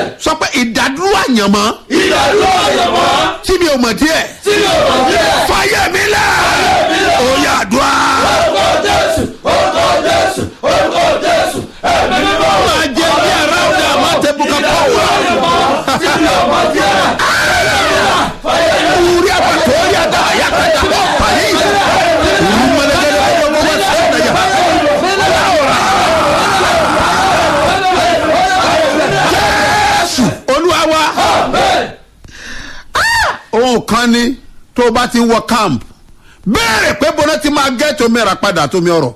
sọ pé ìdádúró àyànmọ́ ìdádúró àyànmọ́ tí mi ò mọ̀ díẹ̀ tí mi ò mọ̀ díẹ̀. fàyè mi lẹ̀ ó yà dùá. orúkọ jésù orúkọ jésù orúkọ jésù ẹ̀mí mímọ́. máa jẹ bí ara ọ̀dà máa tẹ bùkà pọ̀ wá. tí mi ò mọ̀ díẹ̀. wúrí àpàtó orí àdá àyàkàtà pàyì ìlú mẹlẹgẹdẹ ọmọ wọn wá sí ọ̀nà yà. jésù olúwa wa ohun kan ni tó o bá ti wọ camp béèrè pé bọ́lá ti máa gẹ́ẹ̀tì omi ẹ̀rà padà tómi ọ̀rọ̀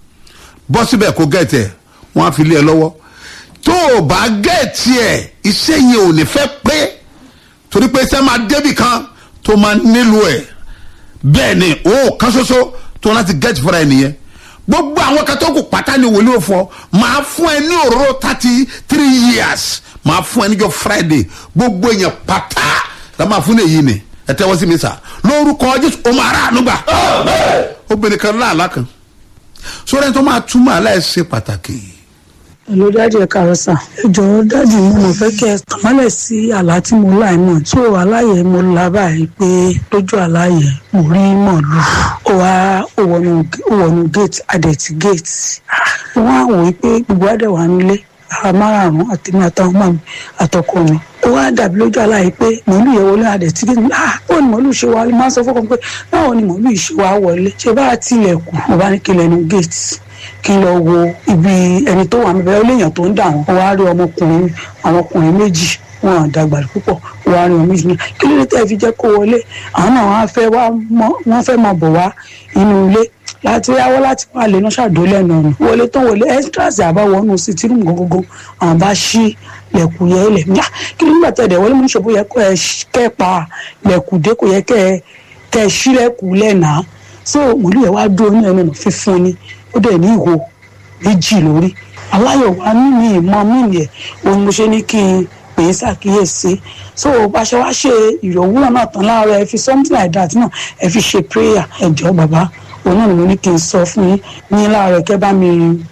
bọ́ síbẹ̀ kó gẹ́ẹ̀tì ẹ̀ wọ́n á fi lé ẹ lọ́wọ́ tó o bá gẹ́ẹ̀tì ẹ̀ iṣẹ́ yẹn ò ní fẹ́ pé torí pé iṣẹ́ máa débì kan tó máa nílò ẹ̀ bẹ́ẹ̀ ni o kan ṣoṣo tó láti gẹ́ẹ̀tì fúnra ẹ nìyẹn gbogbo àwọn kan tó kù pátá ni wòlíì òfò máa fún ẹ ní òróró thirty three years máa fún ẹ níjọ friday gbogbo èèyàn pátá la máa fún èyí ni ẹ tẹ́wọ́ sí mi sà lórúkọ jésù o máa rà ànúgbà obìnrin kan láàlá kan sórí ẹni tó máa túmọ̀ aláìsí pàtàkì Hello dájú ẹ káàárọ̀ sà ẹ jọ̀ọ́ dájú mo mọ̀ fẹ́ kẹ́ ẹ tàmálẹ̀ sí àlá tí mo lá ẹ̀ mọ̀ tó aláyẹ̀ mo lá báyìí pé lójú aláyẹ̀ mo rí mọ̀lú ó wá ó wọnú ó wọnú gate adẹ̀tí gate wọ́n á wò ó pé gbogbo adẹ̀ wà nílé ara márààrún àtẹ̀mí àtàwọn ọmọ mi àtọkọ mi ó wá dàbí lójú aláyẹ̀ pé mọ̀lú yẹn wọlé adẹ̀tí gate ah báwo ni mọ̀lú ṣe wá máa ń sọ fọ́kàn pé báwo ni mọ̀lú yìí ṣe wá wọlé ṣe bá tilẹ̀kùn mo bá ní kí lẹ́nu gate kí n lọ wo ibi ẹni tó wà níbẹ̀ ó léèyàn tó ń dà wọ́n wá rí ọmọkùnrin àwọn ọkùnrin méjì wọn à dàgbà púpọ̀ wá rí ọmọ méjì náà kí ló dé tẹ́ fi jẹ́ kó wọlé àwọn náà wọ́n fẹ́ wá wọ́n fẹ́ máa bọ̀ wá inú ilé láti yáwọ́ láti máa lè náà ṣàdó lẹ́nu ọ̀nà wọlé tó wọlé extras àbáwọnú sí tírù gógógó àwọn bá ṣí lẹ̀kùn yẹ lẹ̀ yá kí ló nígbà tẹ̀ dẹ̀ wọlé mú ṣòbó yẹ kó ẹ kẹ́ pa lẹ̀kùn dé kò yẹ kẹ́ ẹ ṣí lẹ̀kùn lẹ́nàá so mòlú yẹn wá dúró ní ẹnu ọ̀nà fífún ni ó dẹ̀ ní ìhò méjì lórí aláyọ̀ wa mímì ìmọ̀ mímì ẹ̀ òun mo ṣe ní kí n pè é ṣàkíyèsí so bá ṣe wá ṣe ìrọ̀wúrọ̀ náà tán láàárọ̀ ẹ fi something like that náà ẹ fi ṣe prayer ẹ jọ̀ọ́ bàbá òun náà ni mo ní kí n sọ fún yín ní láàárọ̀ kẹ́ bá mi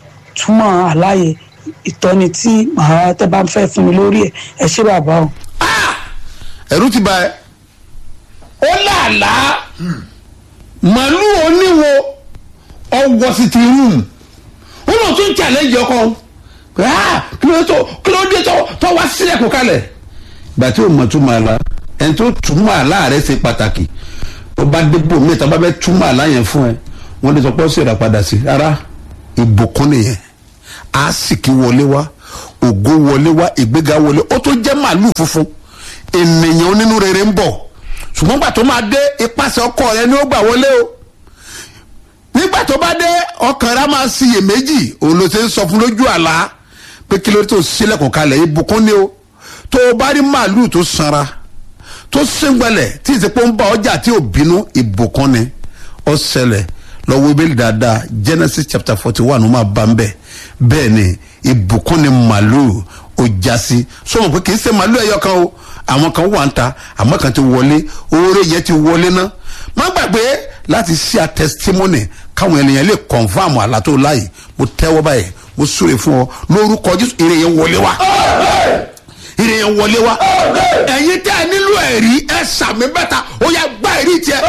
túmọ̀ àlàyé ìtọ́ni tí màá tẹ́ bá fẹ́ fún mi lórí ẹ̀ ẹ ṣé bàbá o. ẹ̀rú ti ba ẹ ó làálàá màálù oníwo ọwọ́ sí ti rúùmù ó lọ tún challenge ọkọ kí ló tó kí ló dé tó wá sílẹ̀ kó kalẹ̀ ìgbà tí o mọ̀ túmọ̀ àlá ẹni tó túmọ̀ àlá rẹ̀ ṣe pàtàkì ó bá débò mẹ́ta bá bẹ́ túmọ̀ àlá yẹn fún ẹ wọ́n lè sọ pé ó sì rà padà sí rárá ìbùkún nìyẹn àásìkí wọlé wá ògo wọlé wá ìgbéga wọlé ó tó jẹ́ màálù funfun ènìyàn onínú rere ń bọ̀ ṣùgbọ́n gbà tó máa dé ipasẹ̀ ọkọ rẹ ni ó gbà wọlé o nígbà tó bá dé ọkàn rẹ máa ṣiyèméjì òun ló ṣe ń sọ fún lójú àlá pé kí ló tó sílẹ̀kùn kalẹ̀ ìbùkún ni o tó o bá rí màálù tó sanra tó síngbẹ̀lẹ̀ tí ìsìnkú ń bá ọjà tí ò bínú ìbùkún ni ó ṣẹlẹ̀ lọ́wọ́ ibẹ̀ dáadáa genesis chapter forty one ó máa bá ń bẹ̀ bẹ́ẹ̀ ni ìbùkún ni màálù ó já sí sọmọ pé kì í ṣe màálù ẹ̀yọ kan o àwọn kan wà ń ta àmọ́ kan ti wọlé oore yẹn ti wọlé ná má gbàgbé láti ṣí a testimony káwọn ènìyàn lè confam àlá tó láàyè mo tẹ́wọ́ báyìí mo súre fún ọ lórúkọ jésù ire yẹn wọlé wa ire yẹn wọlé wa ẹ̀yin tẹ́ ẹ nílò ẹ̀rí ẹ sàmì bẹ́ta ó yà gbá ẹ̀rí tiẹ̀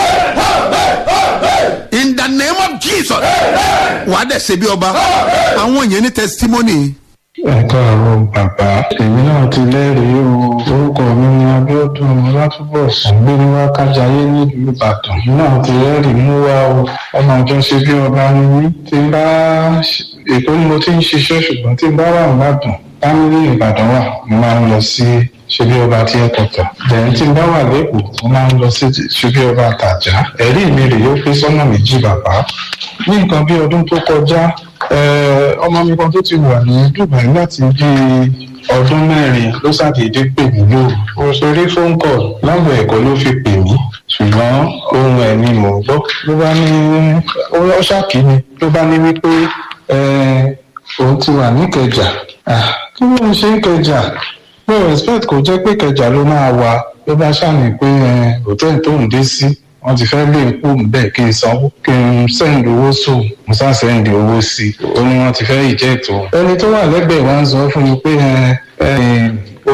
in the name of jesus wàá dẹ̀ ṣe bí ọba àwọn yẹn ní testimony ẹ káàárọ̀ bàbá èmi náà ti lẹ́rìí o orúkọ mi ni abiodun látúbọ̀sùn gbé ní wákàjáyé nílùú ìbàdàn èmi náà ti lẹ́rìí mú wá o ọmọ àjọ ṣe bí ọba ni mí tí n bá èkó ni mo ti ń ṣiṣẹ́ ṣùgbọ́n tí n bá wà nìbàdàn fámílì ìbàdàn wà mo máa ń lọ sí ṣe bí ọba tí ẹ kọ̀tà lẹ́yìn tí n bá wà lẹ́kọ̀ọ́ mo máa ń lọ sí ṣe bí ọba tàjà ẹ̀rí mi rèé ó pé sọ́nà méjì bàbá ní nǹkan bí ọdún tó kọjá ọmọ mi kan tó ti wà ní dubai láti bí ọdún mẹ́rin ló ṣàdédé pè mí lóru mo ṣeré phone call láwọn ẹ̀kọ́ ló fi pè mí ṣùgbọ́n ohun ẹ̀ ni mò ń gbọ́ ló bá ní ó ṣàkí mi ló bá ní wípé òun ti wà níkẹjà kí ló ń ṣe kẹjà mo respect kò jẹ́ pé kẹjà ló máa wà ló bá ṣàmì pé hòtẹ́ẹ̀lì tó ń dé sí wọ́n ti fẹ́ lé nkú bẹ́ẹ̀ kí n sanwó kí n sẹ́ndì owó sóò mo sá sẹ́ndì owó sí i ó ní wọ́n ti fẹ́ ìjẹ́ ètò. ẹni tó wà lẹ́gbẹ̀ẹ́ wa ń sọ fún mi pé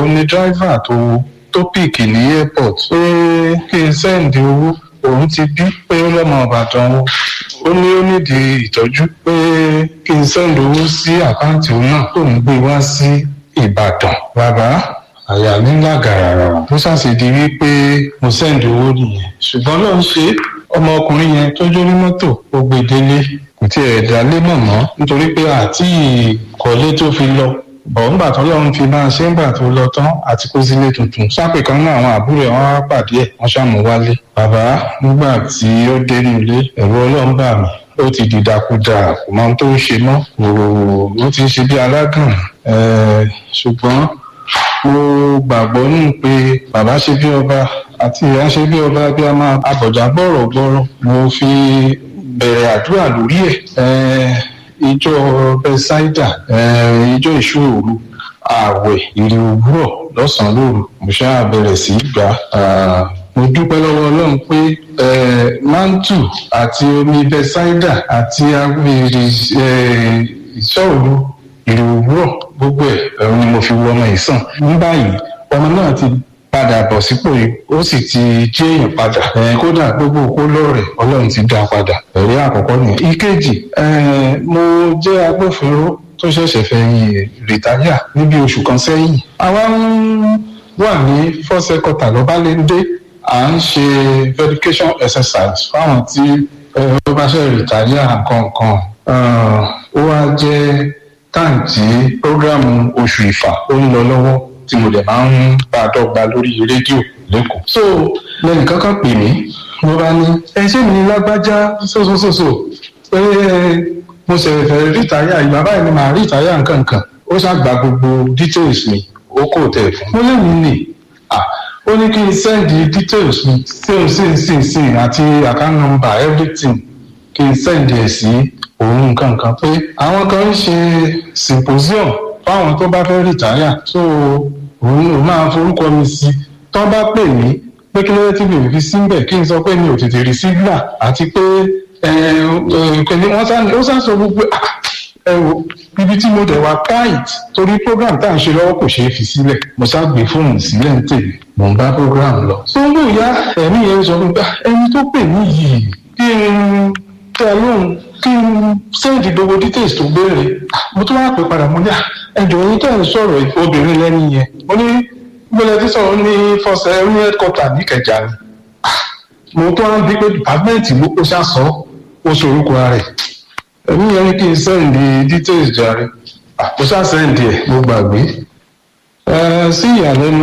òun ni dráìvà tó tó pìkì ní airport pé kí n sẹ́ǹdì owó òun ti bí pé ó lọ́mọ ìbàdàn o ó ní ó nídìí ìtọ́jú pé kí n sẹ́ǹdì owó sí àkáǹtì òun náà tó ń gbé wá sí ìbàdàn bàbá àyà mi ńlá gàràrà tó ṣàṣìdí wípé mo sẹ́ǹdì owó nìyẹn ṣùgbọ́n ló ń ṣe ọmọkùnrin yẹn tó jó ní mọ́tò ó gbé délé kò tiẹ̀ dálé mọ̀ mọ́ nítorí pé àti ìkọ́lé tó fi lọ bọ̀ ńgbà tó lọ́run fi máa ṣe ńgbà tó lọ tán àti kó sílé tuntun sápè kan náà àwọn àbúrò ẹ̀ wọ́n wá pàdé ẹ̀ wọ́n ṣàmú wálé bàbá nígbà tí ó dé nílé ẹ̀rọ ọlọ́run bà mí ó ti dìdàkudà kò mọ ohun tó ń ṣe mọ́ kò ó ti ń ṣe bí alágàn ṣùgbọ́n mo gbàgbọ́ nù pé bàbá ṣe bí ọba àti ìyá ṣe bí ọba bí a máa abọ̀jà gbọ́rọ̀ gbọ́rọ̀ mo fi bẹ̀rẹ̀ àdúrà lórí ẹ̀ ìjọ bẹ́sáìdà ìjọ ìṣòro ààwẹ̀ ìrì òwúrọ̀ lọ́sàn-án lóru mo ṣáà bẹ̀rẹ̀ sí í gbà mo dúpẹ́ lọ́wọ́ ọlọ́run pé mantu àti omi bẹ́sáìdà àti ìrì ìṣòro ìrì òwúrọ̀ gbogbo ẹ̀ ẹ̀rù ni mo fi wọ ọmọ yìí sàn ní báyìí ọmọ náà ti padà bọ̀ sípò yìí ó sì ti jẹ́ èèyàn padà kódà gbogbo òkú lọ́rẹ̀ ọlọ́run ti dá padà ẹ̀rí àkọ́kọ́ nìyẹn. ìkejì mo jẹ́ agbófinró tó ṣẹ̀ṣẹ̀ fẹ́ yìn rìtáyà níbi oṣù kan sẹ́yìn. àwa ń wà ní fọ́sẹ̀ kọta lọ́bálẹ́ndé à ń ṣe verification exercise fáwọn tí ó bá ṣe rìtáyà kankan ó wá jẹ́ táǹtì prógrámù oṣù ìfà ó ń lọ lọ́wọ́ tí mo dẹ̀ máa ń bá a dọ́gba lórí rédíò lẹ́kọ̀ọ́. so lẹ́nu kankan pè mí mo bá ní ẹ ṣé mi ní lágbájá sósòsòsò pé mo ṣe fẹ́ rìtáyà ìgbà báyìí ni màá rìtáyà nǹkankan ó ṣàgbà gbogbo details mi ó kò tẹ̀ fún. mo lè mí nì ó ní kí n sẹ́ndì details mi sí sí sí sí àti account number everything kí n sẹ́ndì ẹ̀ sí òun nǹkankan pé àwọn kan ń ṣe symposium fáwọn tó bá fẹ́ rìtáyà so òun ò máa forúkọ mi sí tó bá pè mí pé kí ló dé tí mi ò fi síbẹ̀ kí n sọ pé mi ò tètè rí sígbà àti pé kẹ́ni wọ́n sá ó sá sọ gbogbo ẹ wo ibi tí mo dẹ̀ wá káìt torí program tá à ń ṣe lọ́wọ́ kò ṣeé fi sílẹ̀ mo sá gbé fóònù sílẹ̀ ń tèmi mò ń bá program lọ. tó ń bò ya ẹ̀mí yẹn sọ fún mi ẹni tó pè mí yìí kí n tẹ lóhùn kí n sẹ́ǹdì gbogbo details tó béèrè mo tún wá pè padà mo ní ẹjọ́ yín tẹ̀ ń sọ̀rọ̀ obìnrin lẹ́nu yẹn mo ní gbọ́dọ̀ tí sọ̀rọ̀ ní fọ́sẹ̀ ní headquarter ní Ìkẹjà ni mo tún wá bí pé department ló kó sásọ ó sorúkọ rẹ̀ ẹ̀mí yẹn ní kí n sẹ́ǹdì details jàre mo sá sẹ́ǹdì ẹ̀ mo gbàgbé sí ìyàlẹ́nu